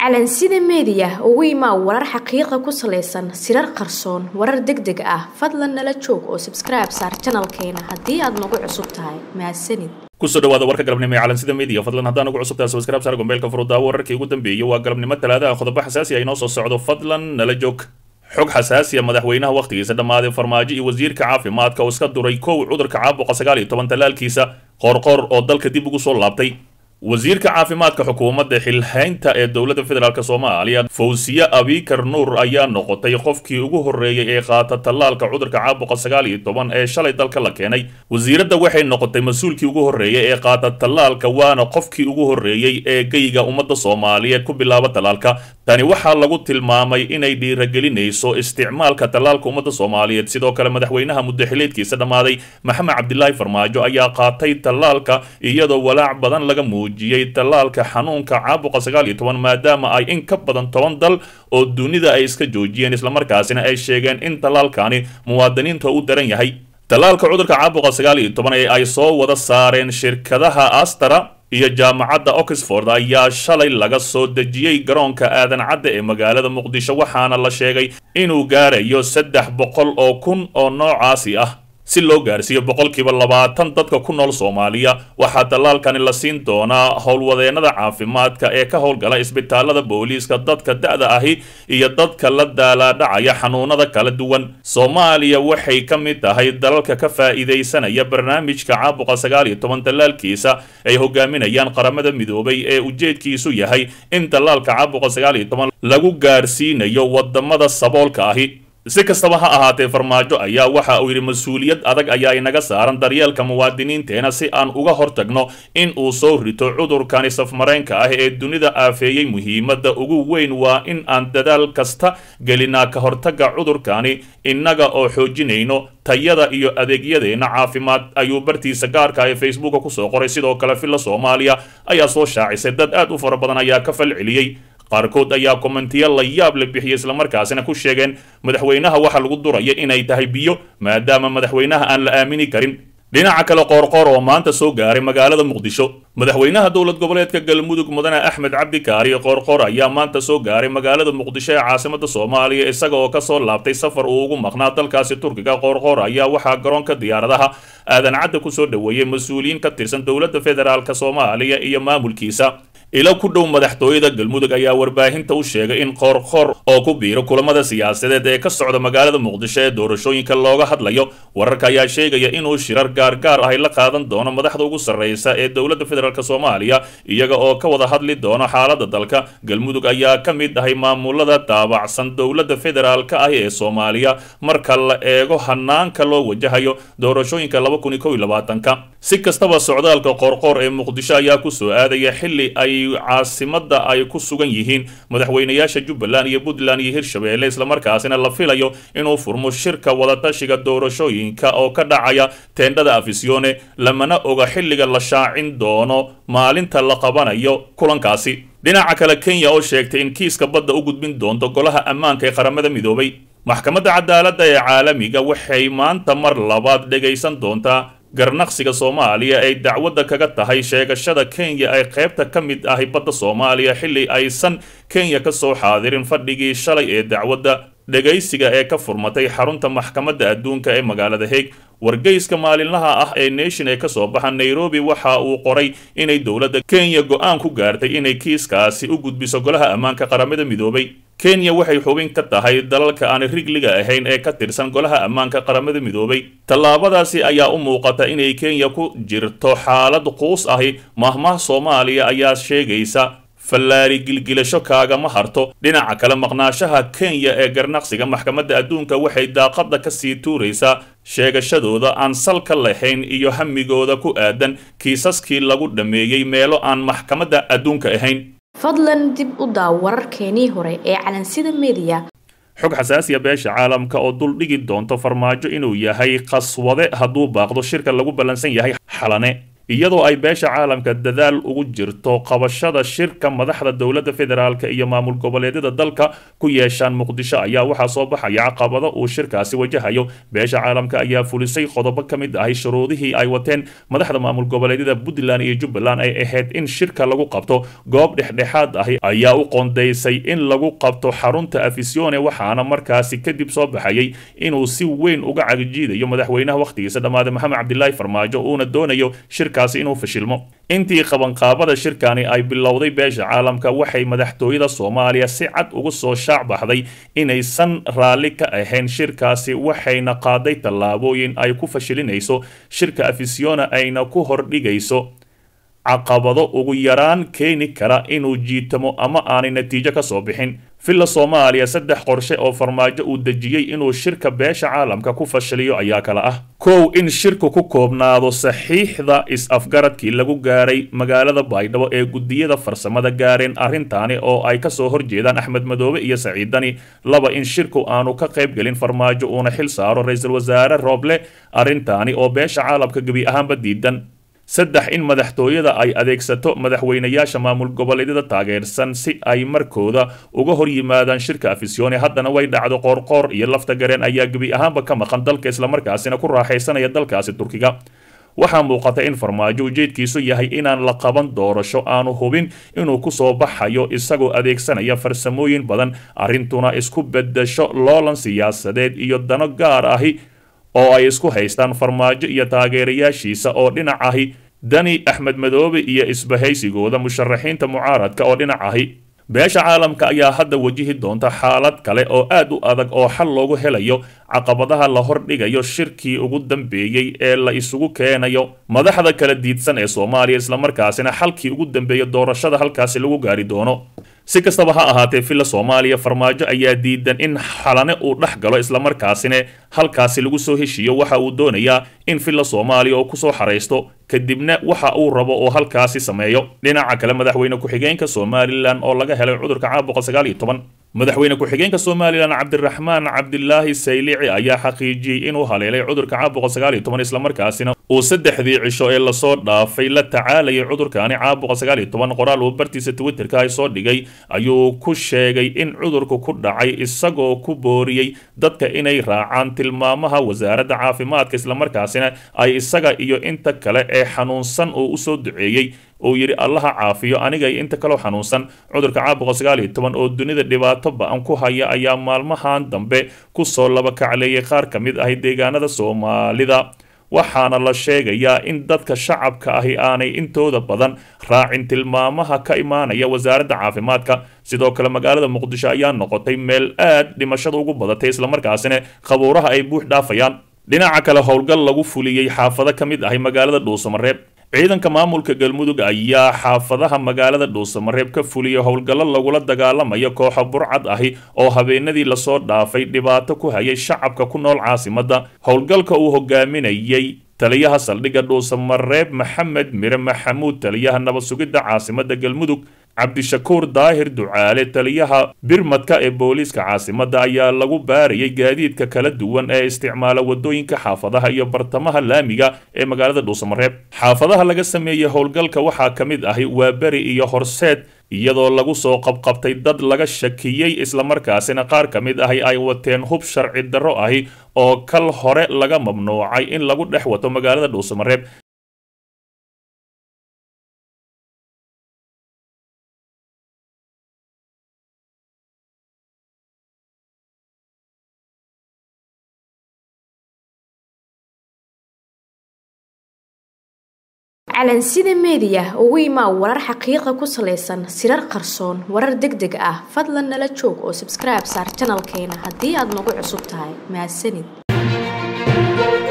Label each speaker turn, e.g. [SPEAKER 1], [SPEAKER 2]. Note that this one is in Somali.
[SPEAKER 1] calansida meediya ugu imaa warar xaqiiqa ku salaysan sirar qarsoon warar deg deg ah fadlan nala joog oo sabskribe saar janalkeena haddii aad nagu cusub tahay mahadsanid
[SPEAKER 2] kusoo dhawaada warka galabnimo ee calansida media fadlan haddaan ugu cusubtahay subscribe saar gombeelka furudaawo wararkii ugu dambeeyey waa galabnimo talaadaha qodobo xasaasi ah inoo soo socdo fadlan nala joog xog xasaasiya madaxweynaha wakhtigiisa dhammaaday farmaajo iyo wasiirka caafimaadka oo iska duray kow cudurka caabuqa sagaal iyo toban tallaalkiisa qoorqoor oo dalka dib ugu soo laabtay wasiirka caafimaadka xukuumadda xilhaynta ee dowladda federaalk soomaaliya fawsiye abikar nuur ayaa noqotay qofkii ugu horreeyey ee qaata tallaalka cudurka caabuqa sagaal iyo toban ee shalay dalka la keenay wasiiradda waxay noqotay mas-uulkii ugu horreeyey ee qaata tallaalka waana qofkii ugu horreeyey ee geyga ummadda soomaaliyeed ku bilaaba tallaalka tani waxaa lagu tilmaamay inay dhiiragelinayso isticmaalka tallaalka ummadda soomaaliyeed sidoo kale madaxweynaha muddaxileedkiisa dhammaaday maxamed cabdilaahi farmaajo ayaa qaatay tallaalka iyadoo walaac badan laga muujiyey tallaalka xanuunka caabuqa sagaal iyo toban maadaama ay in ka badan toban dal oo dunida ay iska joojiyeen islamarkaasina ay sheegeen in tallaalkani muwaadiniinta u daran yahay tallaalka cudurka caabuqa sagaal iyo toban ee ay soo wada saareen shirkadaha astara iyo jaamacadda oxford ayaa shalay laga soo dejiyey garoonka aadan cadda ee magaalada muqdisho waxaana la sheegay inuu gaarayo saddex boqol oo kun oo noocaasi ah si loo gaarsiiyo boqolkiiba labaatan dadka ku nool soomaaliya waxaa tallaalkani la siin doonaa howlwadeennada caafimaadka ee ka howlgala isbitaalada booliiska dadka da-da ahi iyo dadka la daalaadhacaya xanuunada kala duwan soomaaliya waxay ka mid tahay dalalka ka faa'iidaysanaya barnaamijka caabuqa sagaal iyo toban tallaalkiisa ay hogaaminayaan qaramada midoobay ee ujeedkiisu yahay in tallaalka caabuqa sagaal iyo toban lagu gaarsiinayo wadamada saboolka ahi si kastaba ha ahaatee farmaajo ayaa waxa uu yidhi mas-uuliyad adag ayaa inaga saaran daryeelka muwaadiniinteena si aan uga hortagno in uu soo rito cudurkani safmareenka ah ee dunida aafeeyey muhiimadda ugu weyn waa in aan dadaal kasta gelinaa ka hortagga cudurkani innaga oo xoojinayno tayada iyo adeegyadeenna caafimaad ayuu bartiisa gaarka ee facebooka kusoo qoray sidoo kale filla soomaaliya ayaa soo shaacisay dad aad u fara badan ayaa ka fal celiyey qaarkood ayaa kommentiyo la yaab la bixiyey islamarkaasina ku sheegeen madaxweynaha waxa lagu duraya inay tahay biyo maadaama madaxweynaha aan la aamini karin dhinaca kale qoorqoor oo maanta soo gaaray magaalada muqdisho madaxweynaha dowlad goboleedka galmudug mudane axmed cabdikaari qoorqoor ayaa maanta soo gaaray magaalada muqdisho ee caasimada soomaaliya isaga oo kasoo laabtay safar uu ugu maqnaa dalkaasi turkiga qoorqoor ayaa waxaa garoonka diyaaradaha aadan cadda kusoo dhoweeyey mas-uuliyiin ka tirsan dowladda federaalk soomaaliya iyo maamulkiisa ilo ku dhow madaxtooyada galmudug ayaa warbaahinta u sheegay in qoorqoor oo ku biiro kulamada siyaasadeed ee ka socda magaalada muqdisho ee doorashooyinka looga hadlayo wararka ayaa sheegaya inuu shirar gaargaar ahy la qaadan doono madaxda ugu sarreysa ee dowladda federaalk soomaaliya iyaga oo ka wada hadli doono xaalada dalka galmudug ayaa ka mid ahay maamulada daabacsan dowladda federaalk ah ee soomaaliya marka la eego hanaanka loo wajahayo doorashooyinka laba kun iyo kow iyo labaatanka si kastaba socdaalka qoorqoor ee muqdisho ayaa kusoo aadaya xilli ay caasimada ay ku sugan yihiin madaxweynayaasha jubbaland iyo puntland iyo hirshabeelle islamarkaasina la filayo inuu furmo shirka wadatashiga doorashooyinka oo ka dhacaya teendhada afisyoone lamana oga xilliga la shaacin doono maalinta la qabanayo kulankaasi dhinaca kale kenya oo sheegtay in kiiska badda u gudbin doonto golaha ammaanka ee qaramada midoobay maxkamadda cadaaladda ee caalamiga waxay maanta mar labaad dhegaysan doontaa garnaqsiga soomaaliya ay dacwadda kaga tahay sheegashada kenya ay qaybta ka mid ahi badda soomaaliya xilli aysan kenya ka soo xaadirin fadhigii shalay ee dacwadda dhegaysiga ee ka furmatay xarunta maxkamadda adduunka ee magaalada heeg wargeyska maalinlaha ah ee nation ee kasoo baxa nairobi waxa uu qoray inay dowladda kenya go-aan ku gaartay inay kiiskaasi u gudbiso golaha ammaanka qaramada midoobay kenya waxay xubin ka tahay dalalka aan rigliga ahayn ee ka tirsan golaha ammaanka qaramada midoobay tallaabadaasi ayaa u muuqata inay kenya ku jirto xaalad quus ahi mahmaah soomaaliya ayaa sheegaysa fallaari gilgilasho kaagama harto dhinaca kale maqnaashaha kenya ee garnaqsiga maxkamadda adduunka waxay daaqadda ka sii tuuraysaa sheegashadooda aan salka lahayn iyo hamigooda ku aadan kiisaskii lagu dhammeeyey meelo aan maxkamadda adduunka ahayn
[SPEAKER 1] fadlan dib u daaw wararkeenii hore ee calansida media
[SPEAKER 2] xog xasaasiya beesha caalamka oo dul dhigi doonto farmaajo inuu yahay qaswade hadduu baaqdo shirka lagu ballansan yahay xalane iyadoo ay beesha caalamka dadaal ugu jirto qabashada shirka madaxda dowladda federaalk iyo maamul goboleedyada dalka ku yeeshaan muqdisho ayaa waxaa soo baxaya caqabado uu shirkaasi wajahayo beesha caalamka ayaa fulisay qodobo ka mid ahay shuruudihii ay wateen madaxda maamul goboleedyada puntland iyo jubbaland ay ahayd in shirka lagu qabto goob dhexdhexaad ahi ayaa u qoondaysay in lagu qabto xarunta afisione waxaana markaasi kadib soo baxayay inuu si weyn uga cagajiidayo madaxweynaha wakhtigiisa dhammaaday maxamed cabdilaahi farmaajo uuna doonayo shirkaasi inuu fashilmo intii qabanqaabada shirkani ay bilowday beesha caalamka waxay madaxtooyada soomaaliya si cad ugu soo shaac baxday inaysan raalli ka ahayn shirkaasi waxayna qaaday tallaabooyin ay ku fashilinayso shirka afisiona ayna ku hordhigayso caqabado ugu yaraan keeni kara inuu jiitamo ama aanay natiijo ka soo bixin villa soomaaliya saddex qorshe oo farmaajo uu dejiyey inuu shirka beesha caalamka ku fashiliyo ayaa kala ah kow in shirku ku koobnaado saxiixda is-afgaradkii lagu gaaray magaalada baydhabo ee guddiyada farsamada gaareen arrintaani oo ay kasoo horjeedaan axmed madoobe iyo saciidani laba in shirku aanu ka qaybgelin farmaajo uuna xil saaro ra-iisul wasaare rooble arrintaani oo beesha caalamka gebi ahaanba diidan saddex in madaxtooyada ay adeegsato madaxweynayaasha maamul goboleedyada taageersan si ay markooda uga hor yimaadaan shirka afisione haddana way dhacdo qoorqoor iyo lafta gareen ayaa gebi ahaanba ka maqan dalka islamarkaasina ku raaxaysanaya dalkaasi turkiga waxaa muuqata in farmaajo ujeedkiisu yahay inaan la qaban doorasho aanu hubin inuu kusoo baxayo isagoo adeegsanaya farsamooyin badan arrintuna isku bedasho loolan siyaasadeed iyo dano gaar ahi oo ay isku haystaan farmaajo iyo taageerayaashiisa oo dhinac ahi dani axmed madoobe iyo isbahaysigooda musharaxiinta mucaaradka oo dhinac ahi beesha caalamka ayaa hadda wajihi doonta xaalad kale oo aad u adag oo xal loogu helayo caqabadaha la hordhigayo shirkii ugu dambeeyey ee la isugu keenayo madaxda kala diidsan ee soomaaliya islamarkaasina xalkii ugu dambeeya doorashada halkaasi lagu gaari doono si kastaba ha ahaatee villa soomaaliya farmaajo ayaa diidan in xalane uu dhex galo islamarkaasina halkaasi lagu soo heshiiyo waxa uu doonayaa in villa soomaaliya oo kusoo xaraysto kadibna waxa uu rabo oo halkaasi sameeyo dhinaca kale madaxweyne ku-xigeenka somalilan oo laga helay cudurka caabuqa sagaal iyo toban madaxweyne ku-xigeenka somalilan cabdiraxmaan cabdilaahi saylici ayaa xaqiijiyey inuu haleelay cudurka caabuqa sagaal iyo toban islamarkaasina uu saddexdii cisho ee lasoo dhaafay la tacaalayay cudurkaani caabuqa sagaal iyo toban qoraal uu bartiisa twitterka ay soo dhigay ayuu ku sheegay in cudurku ku dhacay isagoo ku booriyey dadka inay raacaan tilmaamaha wasaaradda caafimaadka islamarkaasina ay isaga iyo inta kale ee xanuunsan uu usoo duceeyey uu yidhi allaha caafiyo aniga iyo inta kaloo xanuunsan cudurka caabuqa sagaal iyo toban oo dunida dhibaato ba-an ku haya ayaa maalmahan dambe kusoo laba kacleeyay qaar ka mid ahi deegaanada soomaalida waxaana la sheegayaa in dadka shacabka ahi aanay intooda badan raacin tilmaamaha ka imaanaya wasaaradda caafimaadka sidoo kale magaalada muqdisho ayaa noqotay meel aad dhimashada ugu badatay islamarkaasina qabuuraha ay buux dhaafayaan dhinaca kale howlgal lagu fuliyey xaafado ka mid ahi magaalada dhuusamareeb ciidanka maamulka galmudug ayaa xaafadaha magaalada dhuusamareeb ka fuliyay howlgallo lagula dagaalamayo kooxa burcad ahi oo habeenadii lasoo dhaafay dhibaato ku hayay shacabka ku nool caasimadda howlgalka uu hogaaminayay taliyaha saldhigga dhuusamareeb maxamed mire maxamuud taliyaha nabad sugidda caasimadda galmudug cabdishakuur daahir ducaale taliyaha birmadka ee booliiska caasimadda ayaa lagu baarayay gaadiidka kala duwan ee isticmaala wadooyinka xaafadaha iyo bartamaha laamiga ee magaalada dhuusamareeb xaafadaha laga sameeyey howlgalka waxaa ka mid ahi waa beri iyo horseed iyadoo lagu soo qabqabtay dad laga shakiyey islamarkaasina qaar ka mid ahi ay wateen hub sharci darro ahi oo kal hore laga mamnuucay in lagu dhex wato magaalada dhuusamareeb
[SPEAKER 1] calansida meediya ugu imaa warar xaqiiqa ku salaysan sirar qarsoon warar deg deg ah fadlan nala joog oo sabskribe saar janalkeena haddii aad nagu cusub tahay mahadsanid